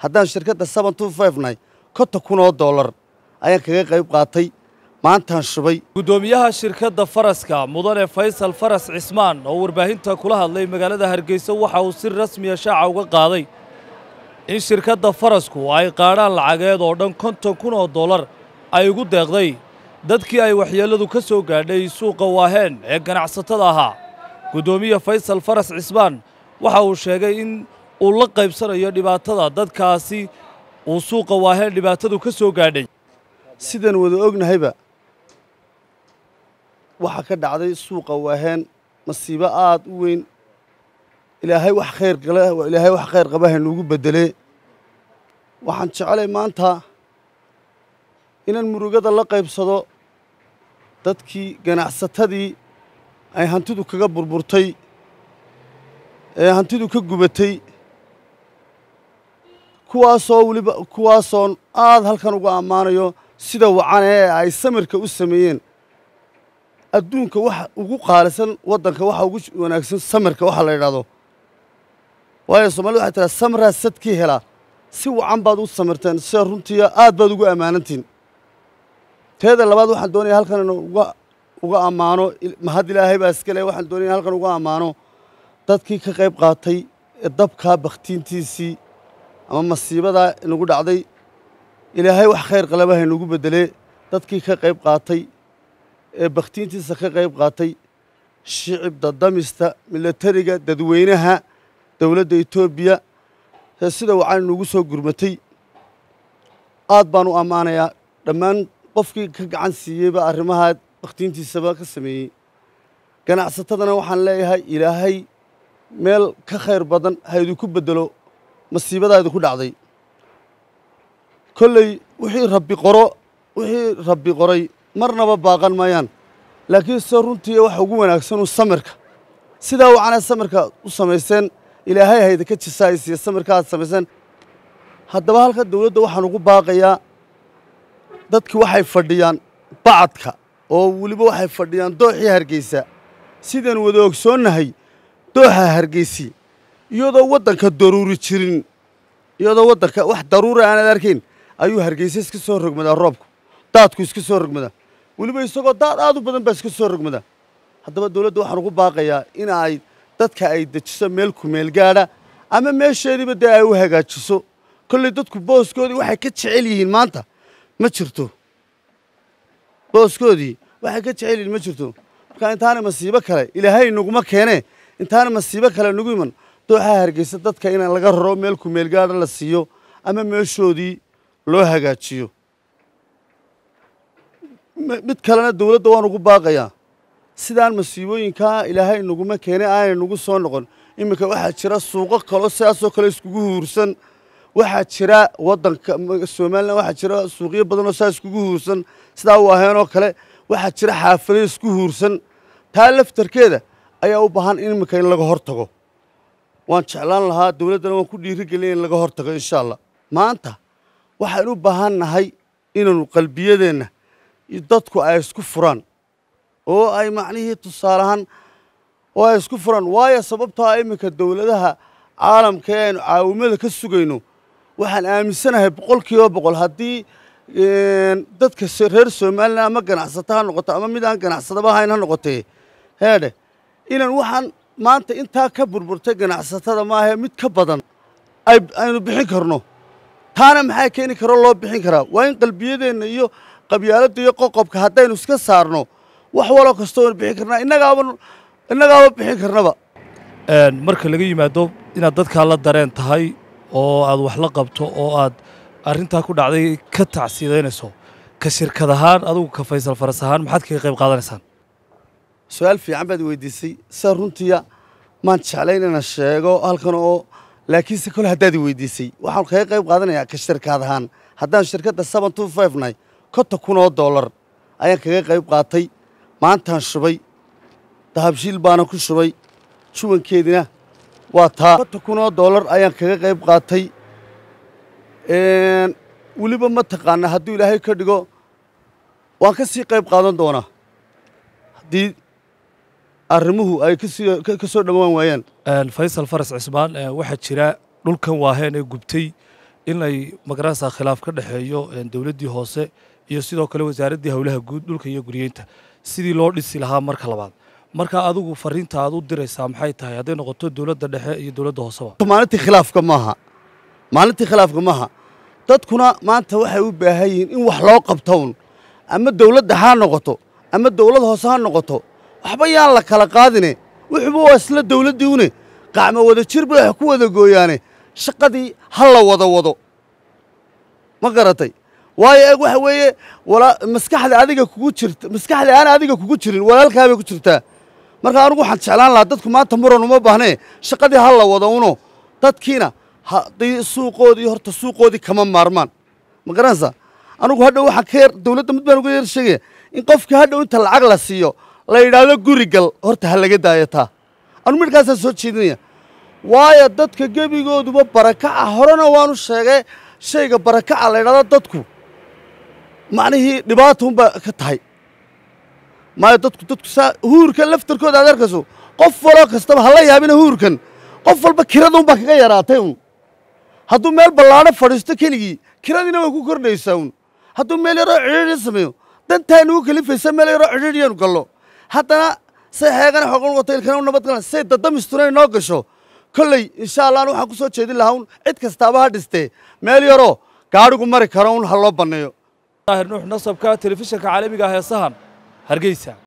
haddaan shirkadda seven two five nahay konton kun oo dollar ayaan kaga qayb qaatay maantaan shubay guddoomiyaha shirkadda faraska mudane faysal faras cismaan oo warbaahinta kula hadlay magaalada hargeysa waxa uu si rasmiya shaaca uga qaaday in shirkadda farasku ay qaadhaan lacageed oo dhan konton kun oo dollar ay ugu deeqday dadkii ay waxyeelladu ka soo gaadhay suuqa waaheen ee ganacsatada ahaa guddoomiye faysal faras cismaan waxa uu sheegay in uu la qaybsanayo dhibaatada dadkaasi uu suuqa waaheen dhibaatadu ka soo gaadhay sidaan wada ognahayba waxaa ka dhacday suuqa waaheen masiibo aad u weyn ilaahay wax khayr gale ilaahay wax khayr qaba haynuugu beddelee waxaan jecelay maanta inaan murugada la qaybsado dadkii ganacsatadii ay hantidu kaga burburtay ee hantidu ka gubatay kuwaasoo weliba kuwaasoon aad halkan uga ammaanayo sida wacan ee ay samirka u sameeyeen adduunka waxa ugu qaalisan waddanka waxa ugu wanaagsan samirka waxa la yidhahdo waayo soomaalida waxay tiraa samraa sadkii helaa si wacan baad u samirteen sida runtiiya aad baad ugu ammaanantiin teeda labaad waxaan doonaya halkan inu uga uga ammaano mahad ilaahay baa iska leh waxaan doonaya halkan uga ammaano dadkii ka qayb qaatay ee dabkaa bakhtiintiisii ama masiibadaa inagu dhacday ilaahay wax khayr qalaba haynugu beddelee dadkii ka qayb qaatay ee bakhtiintiisa ka qayb qaatay shicib dadamista milatariga dadweynaha dowladda etoobiya ee sida wacan inugu soo gurmatay aad baan u ammaanayaa dhammaan qofkii ka gacan siiyeyba arrimaha bakhtiintiisaba ka sameeyey ganacsatadana waxaan leeyahay ilaahay meel ka khayr badan ha idinku beddelo masiibadaa idinku dhacday kolley wixii rabbi qoro wixii rabbi qoray marnaba baaqan maayaan laakiin se runtii waxa ugu wanaagsanuu samirka sidaa wacanaa samirka u samayseen ilaahay hayda ka jisaaysiiya samirka aad samayseen haddaba halka dawladda waxaan ugu baaqayaa dadki waxay fadhiyaan bacadka oo weliba waxay fadhiyaan dooxii hargeysa sidaan wada ogsoonnahay dooxa hargeysi iyadoo waddanka daruuri jirin iyadoo waddanka wax daruura aanad arkayn ayuu hargeysa iska soo rogmadaa roobku daadku iska soo rogmadaa weliba isagoo daad aad u badan baa iska soo rogmadaa haddaba dawladda waxaan ugu baaqayaa in ay dadka ay dejiso meel kumeel gaadha ama meesheediiba dee ay u hagaajiso kolley dadku booskoodii waxay ka jecel yihiin maanta ma jirto booskoodii waxay ka jecel yihiin ma jirto marka intaana masiibo kale ilaahay naguma keenee intaana masiibo kale nagu iman dooxaa hargeysa dadka in laga raro meel kumeel gaadha la siiyo ama meeshoodii loo hagaajiyo mid kalena dawladda waan ugu baaqayaa sidaan masiibooyinkaa ilaahay naguma keenay aanay nagu soo noqon iminka waxaa jira suuqo kaloo sidaasoo kale iskugu huursan waxaa jira waddanka somalilan waxaa jira suuqyo badan oo saa iskugu huursan sidaa u aheenoo kale waxaa jira xaafado isku huursan taa laftarkeeda ayaa u baahan in iminka in laga hor tago waan jeclaan lahaa dawladdana waan ku dhiirigelin in laga hor tago insha allah maanta waxaan u baahan nahay inaanu qalbiyadeenna dadku ay isku furaan oo ay macnihii tusaaleahaan oo ay isku furaan waayo sababtoo ah iminka dawladaha caalamka ee aynu caawimada ka sugayno waxaan aaminsanahay boqol kiiba boqol haddii dadka reer somalilan ama ganacsato ha noqoto ama mid aan ganacsadaba ahayn ha noqotee heedhe inaan waxaan maanta intaa ka burburtay ganacsatada maahae mid ka badan aynu bixin karno taana maxaa keeni karoo loo bixin karaa waa in qalbiyadeenna iyo qabyaaladda iyo qoqobka haddaynu iska saarno wax waloo kastoo aynu bixin karnaa innagaaba innagaaba bixin karnaba marka laga yimaado inaad dadkaa la dareen tahay oo aad wax la qabto oo aad arrintaa ku dhacday ka tacsiidaynayso ka shirkad ahaan adugu ka faysal faras ahaan maxaad kaga qayb qaadanaysaan su-aal fiican baad weydiisay sida runtiya maan jeclayn inaan sheego halkan oo laakiinse kole haddaad i weydiisay waxaan kaga qayb qaadanayaa ka shirkad ahaan haddaan shirkadda seven two five nahay konton kun oo dollar ayaan kaga qayb qaatay maantaan shubay dahabshiil baana ku shubay shubankeedina waa taa konton kun oo dollar ayaan kaga qayb qaatay weliba ma taqaana hadduu ilaahay ka dhigo waan ka sii qayb qaadan doonaa haddii arrimuhu ay kasii ka soo dhowaan waayaan faysal faras cismaan waxaa jira dhulkan waaheen ee gubtay in ay magaranaysaa khilaaf ka dhexeeyo dowladdii hoose iyo sidoo kale wasaaraddii howlaha guud dhulka iyo guryeynta sidii loo dhisi lahaa marka labaad marka adigu fariinta aad u diraysaa maxay tahay hadday noqoto dowladda dhexe iyo dowladda hooseba maalintii khilaafka maaha maalintii khilaafka maaha dadkuna maanta waxay u baahan yihiin in wax loo qabto un ama dowladda ha noqoto ama dowlad hoose ha noqoto waxba yaan la kala qaadine wuxuuba waa isla dowladdii une qacmo wada jir bay wax ku wada gooyaane shaqadii ha la wada wado ma garatay waayo eeg waxa weeye maskaxda adiga kugu jirta maskaxda aan adiga kugu jirin walaalkaabay ku jirtaa marka anugu waxaan jeclaan lahaa dadku maanta muran uma baahnee shaqadii ha la wado uno dadkiina suuqoodii horta suuqoodii kama maarmaan ma garanaysaa anugu hadhow waxaan ka yar dowladda mid baan uga yar sheegaya in qofkii hadhow inta lacag la siiyo la yidhaahdo guri gal horta ha laga daayo taa anu midhkaasaan soo jeedinaya waayo dadka gebigooduba barakaca horena waanu sheegay shayga barakaca la yidhahdo dadku macnihii dhibaata unbaa ka tahay maayo dadku dadku saa huurkan laftarkooda aad arkayso qof waloo kastaba hala yaabina huurkan qof walba kirada unbaa kaga yaraatay un hadduu meel ballaadho fadhiisto keligii kiradiina way ku kordhaysaa un hadduu meel yaroo cidhiidhi sameeyo dantaa nugu kalifaysa meel yaroo cidhiidhiyaanu gallo haddana say xeegana xogan wato ilkana u nabad galan say dadamistuna inoo gasho kolley insha allah an waxaan ku soo jeedin lahaa un cid kastaaba ha dhistee meel yaroo gaadhigu mari karo un ha loo banneeyo daahir nuux nasabka telefishinka caalamiga ah ee sahan hargeysa